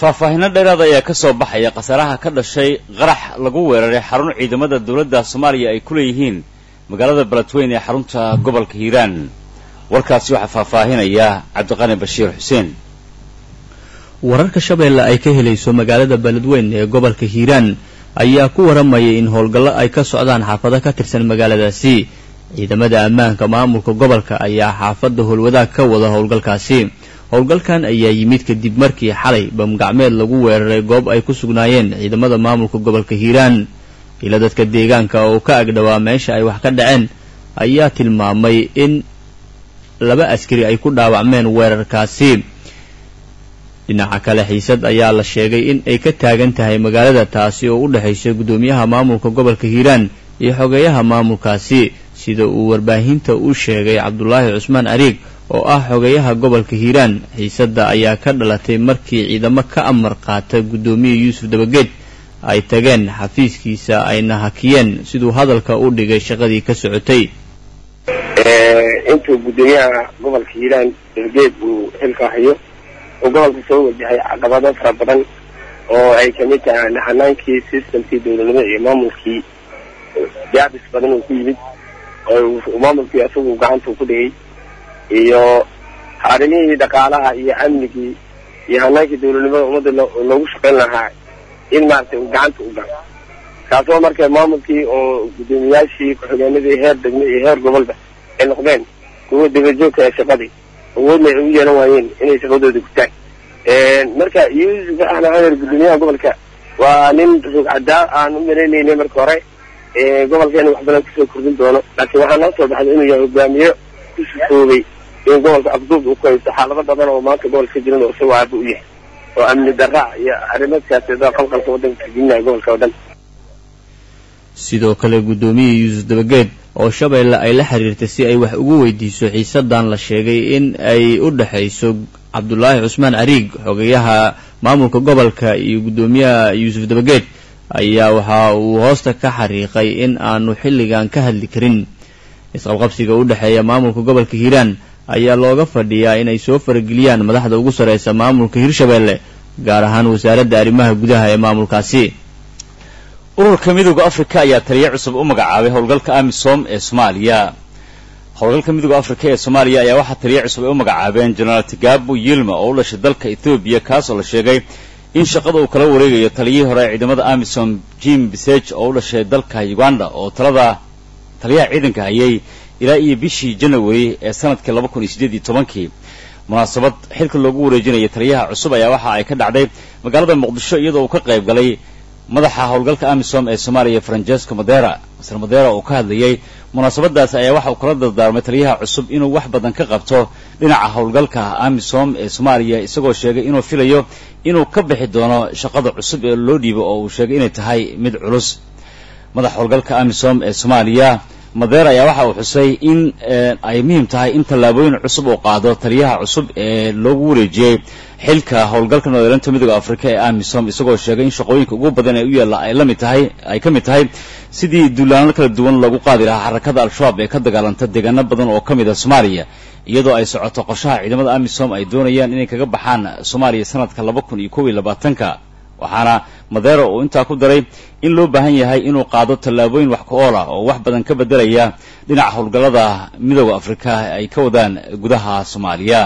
faahfaahino dheeraad ayaa ka soo baxaya khasaaraha ka dhashay qarax lagu weeraray xarun ciidamada dowladda soomaaliya ay ku leeyihiin magaalada beledweyne ee xarunta gobolka hiiraan warkaasi waxaa faahfaahinaya cabdiqani bashiir xuseen wararka shabeelle ay ka helayso magaalada beledweyne ee gobolka hiiraan ayaa ku waramayay in howlgallo ay ka socdaan xaafado ka tirsan magaaladaasi ciidamada ammaanka maamulka gobolka ayaa xaafadda howlwadaag ka wada howlgalkaasi howlgalkan ayaa yimid kadib markii xalay bamgacmeed lagu weeraray goob ay ku sugnaayeen ciidamada maamulka gobolka hiiraan ila dadka deegaanka oo ka agdhowaa meesha ay wax ka dhaceen ayaa tilmaamay in laba askari ay ku dhaawacmeen weerarkaasi dhinaca kale xiisad ayaa la sheegay in ay ka taagan tahay magaalada taasi oo u dhexaysa guddoomiyaha maamulka gobolka hiiraan iyo xogeeyaha maamulkaasi sida uu warbaahinta u sheegay cabdulaahi cusmaan ariig oo ah xogeeyaha gobolka hiiraan xiisadda ayaa ka dhalatay markii ciidamo ka amar qaata guddoomiye yuusuf dabageed ay tageen xafiiskiisa ayna hakiyeen siduu hadalka u dhigay shaqadii ka socotay intuu guddoomiyaha gobolka hiiraan dabageed uu xilka hayo oo gobolka soo wajahay caqabado fara badan oo ay kamid tahay naxanaankii systemkii dowladnimo iyo maamulkii jaabis badan uu ku yimid oo maamulkii isagu gacanta ku dhigay iyo arrimihii dhaqaalaha iyo amnigii iyo hanaankii dowladnimada ummadda loogu shaqayn lahaa in maaragtay uu gacanta u galo kaasoo marka maamulkii oo guddoomiyaashii ku-xigeenadii heer degme iyo heer gobolba ay noqdeen kuwa dabajoogka ee shaqadii awoodna ay ugu yeelan waayeen inay shaqadooda gutaan marka yuusuf axmed xamer guddoomiyaha gobolka waa nin rog cadaa aan u maleynaynay marka hore gobolkeena wax badan kusoo kordhin doono laakiin waxaa noo soo baxday inuu yahay hogaamiye ku sufoobay in gobolka afduub uu ku haysto xaalado badan oo maanta gobolka ka jiran oo isagoo aaba u yahay oo amni darra iyo arrimo siyaasadeed qalqalka waddanka kagelinaya gobolka oo dhan sidoo kale guddoomiye yuusuf dabageed oo shabeelle ay la xiriirtay si ay wax ugu weydiiso xiisadan la sheegay in ay u dhexayso cabdulaahi cusmaan ariig xogeyaha maamulka gobolka iyo guddoomiyaha yuusuf dabageed ayaa waxa uu hoosta ka xariiqay in aanu xilligan ka hadli karin isqabqabsiga u dhexeeya maamulka gobolka hiiraan ayaa looga fadhiyaa inay soo farageliyaan madaxda ugu sarreysa maamulka hirshabeelle gaar ahaan wasaaradda arrimaha gudaha ee maamulkaasi ururka midooda afrika ayaa taliya cusub u magacaabay howlgalka amisom ee soomaaliya howlgalka midooda afrika ee soomaaliya ayaa waxaa taliya cusub ay u magacaabeen jenaraal tigaabo yilma oo u dhashay dalka ethoobiya kaasoo la sheegay in shaqada uu kala wareegayo taliyihii hore ee ciidamada amisom jim bisage oo u dhashay dalka uganda oo talada taliyaha ciidanka hayay ilaa iyo bishii janawari ee sanadkii laba kun iyo siddeed iyo tobankii munaasabad xilka loogu wareejinaya taliyaha cusub ayaa waxa ay ka dhacday magaalada muqdisho iyadoo uu ka qayb galay madaxa howlgalka amisom ee soomaaliya francesco madera masr madera oo ka hadlayay munaasabadaas ayaa waxa uu kala dardaarmay taliyaha cusub inuu wax badan ka qabto dhinaca howlgalka amisom ee soomaaliya isagoo sheegay inuu filayo inuu ka bixi doono shaqada cusub ee loo dhiibo oo uu sheegay inay tahay mid culus madaxa howlgalka amisom ee soomaaliya madeer ayaa waxa uu xusay in ay muhiim tahay in tallaabooyin cusub uu qaado taliyaha cusub ee loogu wareejiyey xilka howlgalka noodeelinta midooda afrika ee amisom isagoo sheegay in shaqooyinka ugu badan ee u yaalla ay la mid tahay ay ka mid tahay sidii duulaano kala duwan lagu qaadi lahaa xarakada al-shabaab ee ka dagaalanta deegaano badan oo ka mid a soomaaliya iyadoo ay socoto qorshaha ciidamada amisom ay doonayaan inay kaga baxaan soomaaliya sanadka laba kun iyo kob iyo labaatanka waxaana madeero uu intaa ku daray in loo baahan yahay inuu qaado tallaabooyin wax ku ool ah oo wax badan ka beddelaya dhinaca howlgallada midooda afrika ay ka wadaan gudaha soomaaliya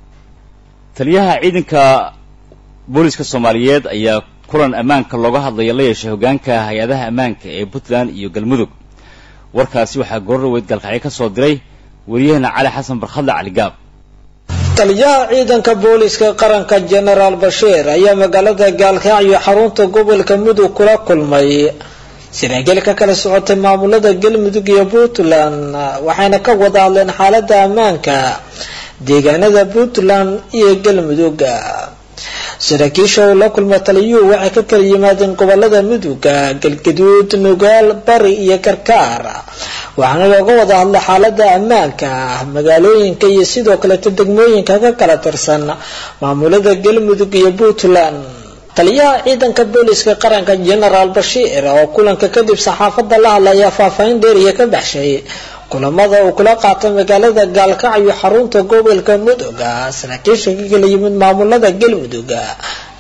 taliyaha ciidanka booliska soomaaliyeed ayaa kulan ammaanka looga hadlaya la yeeshay hoggaanka hay-adaha ammaanka ee puntland iyo galmudug warkaasi waxaa goorraweyd galkacyo ka soo diray wariyahena cali xasan barkhadle caligaab taliyaha ciidanka booliska qaranka jenaraal bashiir ayaa magaalada gaalkacyo xarunta gobolka mudug kula kulmay saraakiil ka kala socotay maamulada galmudug iyo puntland waxayna ka wada hadleen xaalada ammaanka deegaanada puntland iyo galmudug saraakiisha uu la kulma taliyuhu waxay ka kala yimaadeen gobolada muduga galgaduud nugaal bari iyo karkaar waxaana looga wada hadla xaalada ammaanka magaalooyinka iyo sidoo kaleeto degmooyinka ka kala tirsan maamulada galmudug iyo puntland taliyaha ciidanka booliska qaranka jenaraal bashiir oo kulanka kadib saxaafada la hadlaya faahfaahin dheeriya ka baxshay kulamada uu kula qaatay magaalada gaalkacyo xarunta gobolka mudug saraakiisha ka kala yimid maamulada galmudug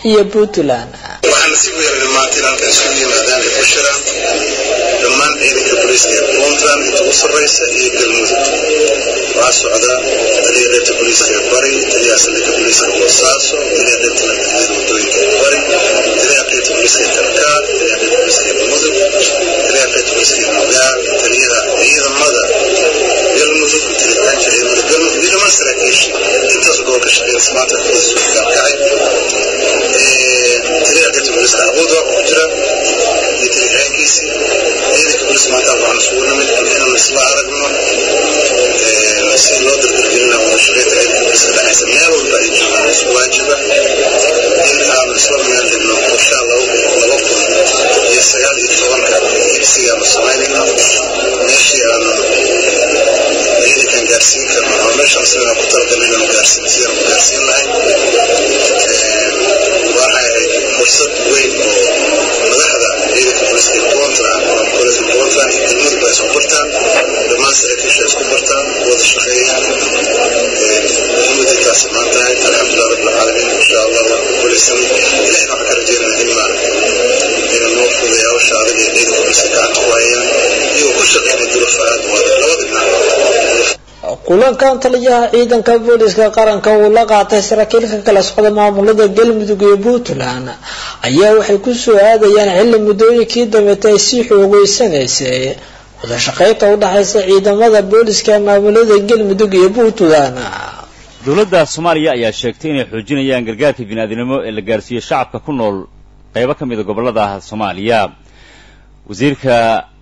iyo puntland waxaa nasiib u yeelay maanta in halkan isugu yimaadaan ay ku shiraan dhammaan ciidanka booliiska ee puntland inta u sarreysa iyo galmudug waxaa socda taliya qaybta booliiska ee bari taliyaha saldhigga booliiska boosaaso taliya qaybta nabadgelyada wadooyinka ee bari taliyaha qaybta booliiska ee karkaar taliyaha qaybta booliiska ee mudug taliyaha qaybta booliiska ee magaal taliyaha ciidamada galmudug taliyaanka ciidamada galmudug iyo dhammaan saraakiisha intaas gobolka shaqeynaysa maanta booliisku gaarkacay taliyaha qaybta booliiska abuud waa ku jira iyo taliyaankiisii ciidanka booliiska maanta waxaan isugu nimid inaan isla aragno si loo dardargelina wadashaqeynta ciidanka booliiska dhexaysa meel walba ay joogaan isku waajiba in aanu isla meel dhigno qorshaha laba kun iyo sagaal iyo tobanka higsigaanu samaynayno meeshii aanu ciidankan gaarsiin karno ama meeshaan sidaan ku talagalnay inaanu gaarsiin sidaan ku gaarsiin lahay waxay ahayd fursad weyn oo madaxda ciidanka booliiska ee puntland oo koleska puntland iyo galmudug ay isku bartaan dhammaan saraakiisha isku bartaan wada shaqeeyaan muhiimada intaas maan tahay alxamdulilah rabbil caalamiin insha allah waan ku guulaysan ilahina waxaan ka rajeynaa in maan inuu noo fuday hawsha adag ee ciidanka booliiska gacanta ku hayaan iyagoo ku shaqeynaya duruufo aad u adag labada dhinac kulankan taliyaha ciidanka booliska qaranka uu la qaatay saraakiil ka kala socda maamulada galmudug iyo puntland ayaa waxay kusoo aadayaan xilli muddooyinkii dambeeta ay sii xoogeysanaysay wadashaqeynta u dhexaysa ciidamada booliska maamulada galmudug iyo puntland dowladda soomaaliya ayaa sheegtay inay xoojinayaan gargaarka bini'aadinimo ee la gaarsiiyo shacabka ku nool qaybo ka mida gobollada soomaaliya wasiirka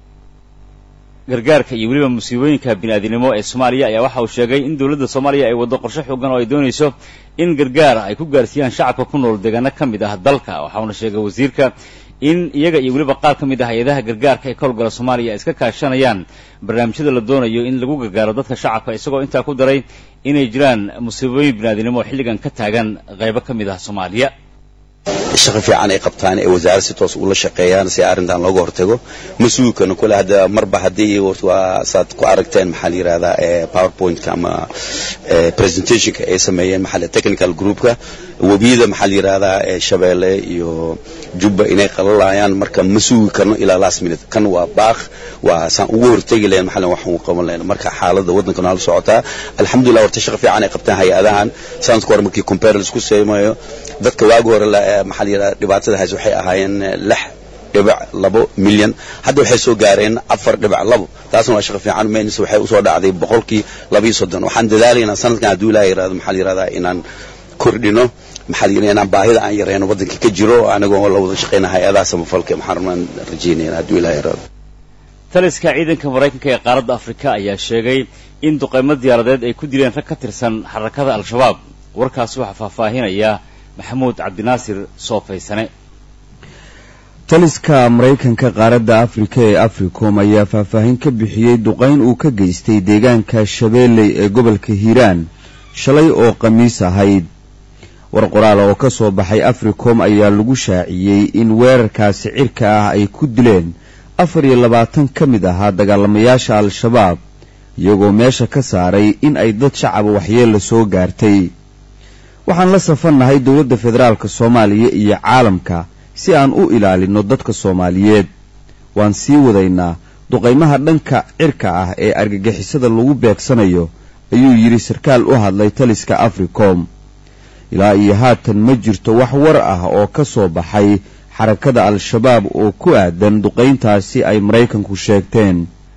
gargaarka iyo weliba musiibooyinka bini'aadinimo ee soomaaliya ayaa waxa uu sheegay in dowladda soomaaliya ay waddo qorshe xoogan oo ay doonayso in gargaar ay ku gaarsiiyaan shacabka ku nool deegaano ka mid ah dalka waxauna sheegay wasiirka in iyaga iyo weliba qaar ka mid ah hay-adaha gargaarka ee ka howlgala soomaaliya ay iska kaashanayaan barnaamijyada la doonayo in lagu gargaaro dadka shacabka isagoo intaa ku daray inay jiraan musiibooyin bini'aadinimo oo xilligan ka taagan qaybo ka mid ah soomaaliya shaqo fiican ay qabtaan ee wasaaradda si toos ula shaqeeyaan si arrintan looga hortago ma sugi karno kule hadda marba haddii waa saad ku aragteen maxaa la yidhahdaa powerpointka ama presentationka ay sameeyeen maxaa technical groupka webiyada maxaa la yidhahdaa shabeelle iyo jubba inay qalalayaan marka ma sugi karno ilaa last minute kan waa baaq waa saan ugu hortegi lahayn maxaa waxaan u qaban lahayn marka xaaladda waddanka nala socotaa alxamdulillah horta shaqo fiican ay qabtaan hay-adahan sanadka hore markii compare laisku sameeyo dadka waagi hore maxaa la yidhahdaa dhibaatada hays waxay ahaayeen lix dhibic labo milyan hadda waxay soo gaareen afar dhibic labo taasna waa shaqo fiican menis waxay usoo dhacday boqolkii labiyo soddon waxaan dadaalaynaa sanadkan hadduu ilaah yidhahdo maxaa la yidhahdaa inaan kordhino maxaa la yidhahdaa inaan baahida aan yareyno waddanka ka jiro anagoo la wada shaqeyna hay-adaha samafalka maxaan rabnaan rajeynayna hadduu ilaah yidhahdo taliska ciidanka maraykanka ee qaaradda afrika ayaa sheegay in duqaymo diyaaradeed ay ku dileen rag ka tirsan xarakada al-shabaab warkaasi waxaa faahfaahinaya maxamuud cabdinaasir soofaysane taliska maraykanka qaaradda afrika ee africom ayaa faahfaahin ka bixiyey duqayn uu ka geystay deegaanka shabeelley ee gobolka hiiraan shalay oo khamiis ahayd war qoraal oo ka soo baxay africom ayaa lagu shaaciyey in weerarkaasi cirka ah ay ku dileen afar iyo labaatan ka mid ahaa dagaalamayaasha al-shabaab iyagoo meesha ka saaray in ay dad shacaba waxyeella soo gaartay waxaan la safannahay dowladda federaalka soomaaliya iyo caalamka si aan u ilaalinno dadka soomaaliyeed waan sii wadaynaa duqaymaha dhanka cirka ah ee argagixisada lagu beegsanayo ayuu yidhi sarkaal u hadlay taliska africom ilaa iyo haatan ma jirto wax war ah oo ka soo baxay xarakada al-shabaab oo ku aadan duqayntaasi ay maraykanku sheegteen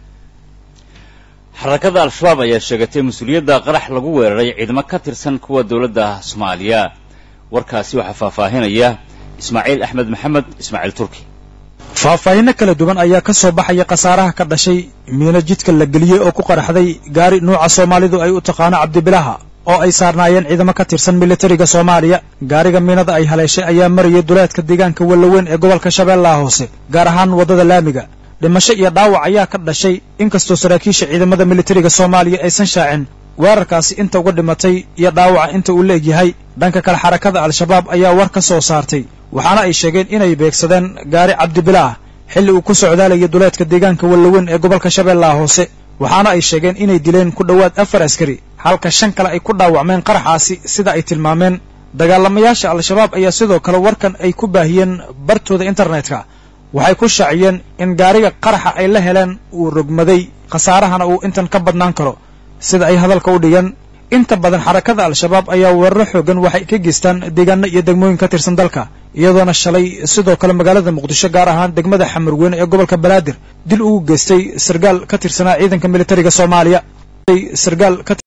xarakada al-shabaab ayaa sheegatay mas-uuliyadda qarax lagu weeraray ciidamo ka tirsan kuwa dowladda soomaaliya warkaasi waxaa faahfaahinaya ismaaciil axmed maxamed ismaaciil turki faahfaahinno kala duwan ayaa ka soo baxaya khasaaraha ka dhashay miino jidka la geliyey oo ku qaraxday gaari nuuca soomaalidu ay u taqaano cabdibilaha oo ay saarnaayeen ciidamo ka tirsan militariga soomaaliya gaariga miinada ay haleeshay ayaa marayay duleedka deegaanka wallaweyn ee gobolka shabeellaha hoose gaar ahaan waddada laamiga dhimasho iyo dhaawac ayaa ka dhashay inkastoo saraakiisha ciidamada militariga soomaaliya aysan shaacin weerarkaasi inta uga dhimatay iyo dhaawaca inta uu la egyahay dhanka kale xarakada al-shabaab ayaa war ka soo saartay waxaana ay sheegeen inay beegsadeen gaari cabdibilaah xilli uu ku socdaalayay duleedka deegaanka wallaweyn ee gobolka shabeellaha hoose waxaana ay sheegeen inay dileen ku dhowaad afar askari halka shan kale ay ku dhaawacmeen qaraxaasi sida ay tilmaameen dagaalamayaasha al-shabaab ayaa sidoo kale warkan ay ku baahiyeen bartooda internetka waxay ku shaaciyeen in gaariga qaraxa ay la heleen uu rogmaday khasaarahana uu intan ka badnaan karo sida ay hadalka u dhigeen inta badan xarakada al-shabaab ayaa weeraro xoogan waxay ka geystaan deegaano iyo degmooyin ka tirsan dalka iyadoona shalay sidoo kale magaalada muqdisho gaar ahaan degmada xamarweyne ee gobolka banaadir dil ugu geystay sargaal ka tirsanaa ciidanka militariga soomaaliya sargaal ka